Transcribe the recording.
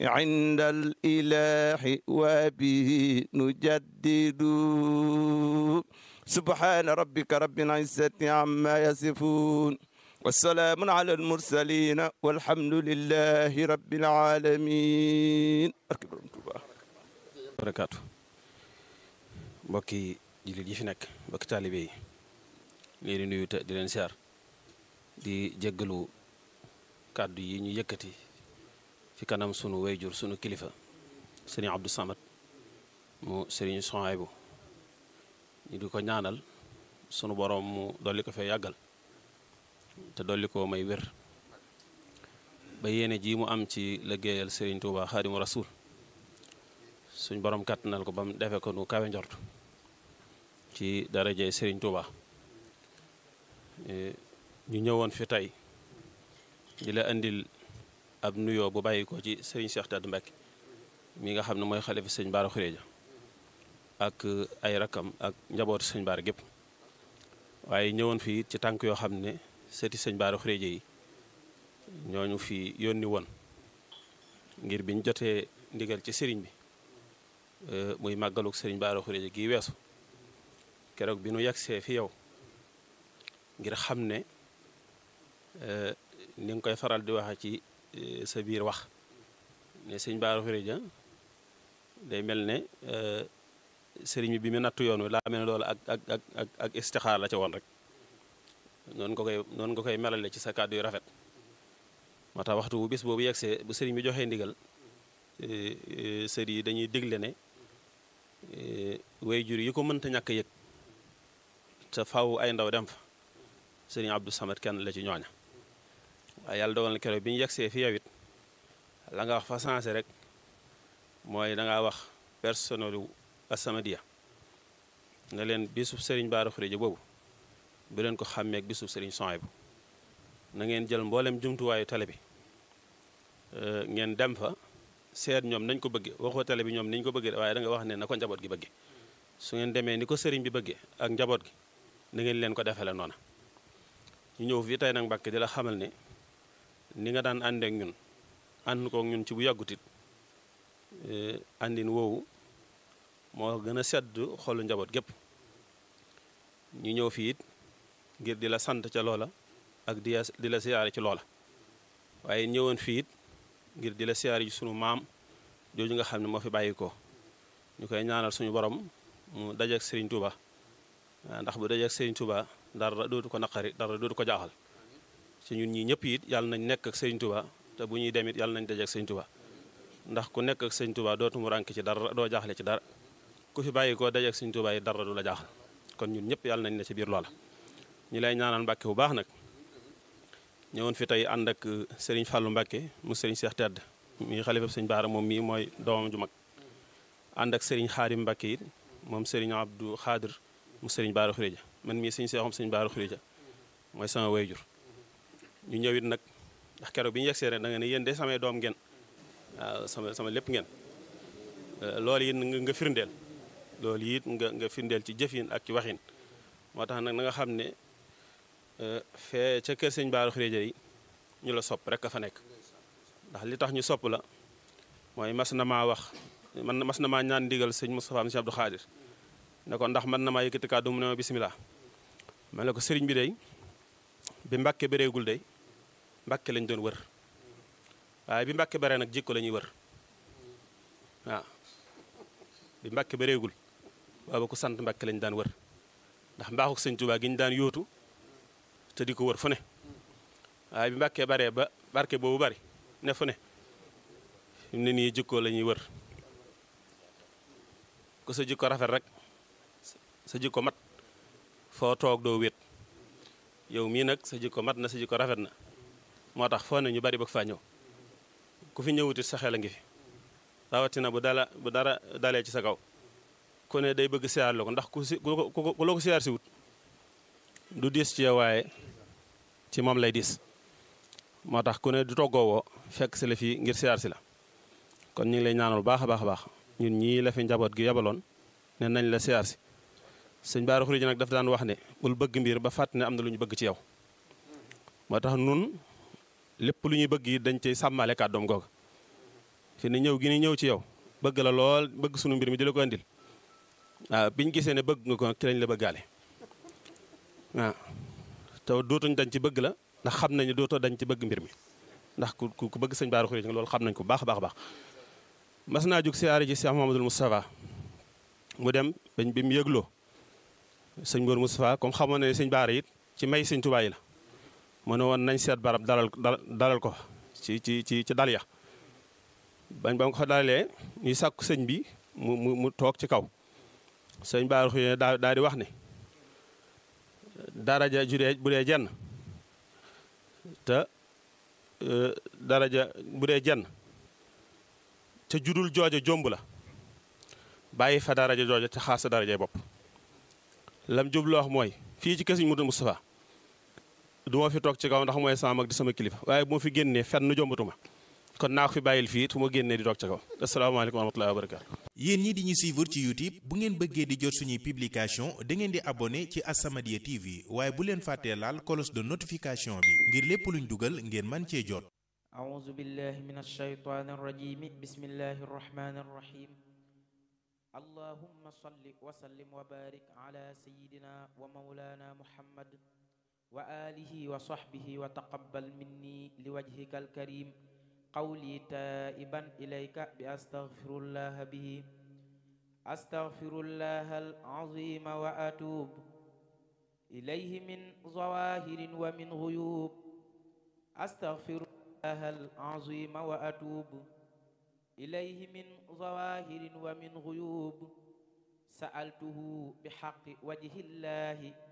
عند الإله وبه نجدد سبحان ربك رب العزة عما يصفون والسلام على المرسلين والحمد لله رب العالمين barakaatu mbokki jullit yi fi nekk mbokki taalibe yi lii di nuyu te di leen siyaar di jéggalu kàddu yi ñu yëkkati fi kanam sunu wayjur sunu kilifa sëriñ Abdou Samad mu sëriñ Sohaybu ñu di ko ñaanal sunu boroom mu dolli ko fee yàggal te dolli ko may wér ba yéene ji mu am ci liggéeyal sëriñ Tuuba Xaadimu Rasuul suñ borom kàttanal ko ba mu defee ko nu kawe njort ci darajey sëriñ Tuuba ñu ñëwoon fi tey di la indil ab nuyoo bu bàyyi ko ci sëriñ Cheikh Tade Mbacke mi nga xam ne mooy xalifa sëñ Baara Xuréja ak ay rakam ak njabootu sëñ Baara gépp waaye ñëwoon fii ci tànk yoo xam ne sëti sëñ Baara Xuréja yi ñooñu fi yónni woon ngir biñ jotee ndigal ci sëriñ bi muy màggaluk sëriñ Baara Xuréja gii weesu keroog bi nu yegsee fi yow ngir xam ne ni nga koy faral di waxe ci sa biir wax ne sëñ Baara Xuréja day mel ne sëriñ bi bi mu nattu yoon wi laa mel ne loolu ak ak ak ak ak istixaar la ca woon rek noonu nga koy noonu nga koy melale ci sa kàddu yu rafet moo tax waxtu bu bis boobu yegsee bu sëriñ bi joxee ndigal sër yi dañuy digle ne way jur yi ko mënta ñàkk yëg te faw ay ndaw dem fa sëriñ Abdou Samad kenn la ci ñooña waaye yàlla dogal na keroog bi ñu yegsee fi yow it la nga wax fa sensé rek mooy da ngaa wax personnel wu As-Samadiyya nga leen bisub sëriñ Baara Xuréja boobu bu leen ko xàmmeek bisub sëriñ Sohaybu na ngeen jël mboolem jumtuwaayu télé bi ngeen dem fa seet ñoom nañ ko bëggee waxoo télé bi ñoom niñ ko bëggee waaye da nga wax ne na ko njaboot gi bëggee su ngeen demee ni ko sëriñ bi bëggee ak njaboot gi na ngeen leen ko defale noona ñu ñëw fii tey nag Mbàkke di la xamal ne ni nga daan àndeek ñun ànd kook ñun ci bu yàggutit àndin woowu moo gën a sedd xolu njaboot gépp ñu ñëw fii it ngir di la sant ca loola ak di di la siyaare ci loola waaye ñëwoon fii it ngir di la siyaare ci sunu maam jooju nga xam ne moo fi bàyyi ko ñu koy ñaanal suñu borom mu dajeek Serigne Touba ndax bu dajeek Serigne Touba dara dootu ko naqari dara dootu ko jaaxal ci ñun ñii ñëpp it yàlla nañ nekk ak Serigne Touba te bu ñuy dem it yàlla nañ dajeek Serigne Touba ndax ku nekk ak Serigne Touba dootu mu rànk ci dara doo jaaxle ci dara ku fi bàyyi ko dajeek Serigne Touba yi dara du la jaaxal kon ñun ñëpp yàlla nañ ne ci biir loola ñu lay ñaanal Mbàkke bu baax nag ñëwoon fi tey ànd ak Serigne Fallou Mbàkke mu Serigne Cheikh Tedd mi xalifa sëñ Baara moom mii mooy doomam ju mag ànd ak Serigne Xaadim Mbàkke it moom Serigne Abdou Xaadir mu Serigne Baara Xuréja man mii sëñ Seexum sëñ Baara Xuréja mooy sama wayjur ñu ñëw it nag ndax keroog bi ñu yegsee rek da nga ne yéen de samay doom ngeen waaw sama sama lépp ngeen loolu it nga firndeel loolu it nga nga firndeel ci jëfin ak ci waxin moo tax nag na nga xam ne fee ca kër sëñ Baara Xuréja yi ñu la sopp rek a fa nekk ndax li tax ñu sopp la mooy mas na maa wax man mas na maa ñaan ndigal sëñ Moustapha Sëñ Abdou Khadir ne ko ndax man na maa yëkkati kàddu mu ne ma bisimilah ma ne ko sëriñ bi day bi mbàkke bëreegul day mbàkke lañ doon wër waaye bi mbàkke bare nag jikko la ñuy wër waaw bi mbàkke bëreegul booba ku sant mbàkke lañ daan wër ndax mbaaxuk sëñ Tuubaa gi ñu daan yóotu te di ko wër fu ne waaye bi mbàkkee baree ba barke boobu bari ne fu ne fi mu ne nii jikko la ñuy wër ku sa jikko rafet rek sa jikko mat foo toog doo wéet yow mii nag sa jikko mat na sa jikko rafet na moo tax foo ne ñu bari bëgg faa ñëw ku fi ñëwutit sa xel a ngi fi rawatina bu dala bu dara dalee ci sa kaw ku ne day bëgg siyaar la ko ndax ku si ku la ko siyaar si wut du diis ci yow waaye ci moom lay diis moo tax ku ne du toggoo woo fekk si la fii ngir siyaar si la kon ñu ngi lay ñaanal baax a baax a baax ñun ñii la fi njaboot gi yabaloon ne nañ la siyaar si sëñ Baara Xuréja nag daf daan wax ne bul bëgg mbir ba fàtt ne am na lu ñu bëgg ci yow moo tax nun lépp lu ñuy bëgg yi dañ cay sàmmale kàddoom googa fi ne ñëw gi ni ñëw ci yow bëgg la lool bëgg sunu mbir mi di la ko andil waaw biñ gisee ne bëgg nga ko ci lañ la bëggaale waaw te dootuñ dañ ci bëgg la ndax xam nañu dootoo dañ ci bëgg mbir mi ndax ku ku bëgg sëñ Bara Khourédia loolu xam nañ ko baax a baax a baax mas naa jóg siyaare ji Cheikh Mouhamadoul Moustapha mu dem bañ bi mu yëgloo sëñ Mor Moustapha comme xamoon na ne sëñ Bara it ci may sëñ Tuubaa yi la mu ne woon nañ seet barab dalal dalal ko ci ci ci ci dal ya bañ ba nga ko dalalee ñuy sàkku sëñ bi mu mu mu toog ci kaw sëñ Bara Khourédia daa daal di wax ne daraja juree bu dee jenn te daraja bu dee jenn te judul jooja jomb la bàyyi fa daraja jooja te xaas sa darajay bopp lam jublu wax mooy fii ci kësiñ Mudu Moustapha du ma fi toog ci kaw ndax mooy sama mag di sama kilifa waaye bu ma fi génnee fenn jombatuma kon naa ko fi bàyyil fii fu ma génnee di toog ci kaw asalaamaaleykum wa rahmatullahi wa barakaatu yéen ñi di ñu suivre ci YouTube bu ngeen bëggee di jot suñuy publication da ngeen di abonné ci As-Samadiyya TV waaye bu leen fàttee laal cloche de notification bi ngir lépp luñ dugal ngeen man cee jot أعوذ بالله من الشيطان الرجيم بسم الله الرحمن الرحيم اللهم صل وسلم وبارك على سيدنا ومولانا محمد وآله وصحبه وتقبل مني لوجهك الكريم قولي تائبا إليك بأستغفر الله به أستغفر الله العظيم وأتوب إليه من ظواهر ومن غيوب أستغفر الله العظيم وأتوب إليه من ظواهر ومن غيوب سألته بحق وجه الله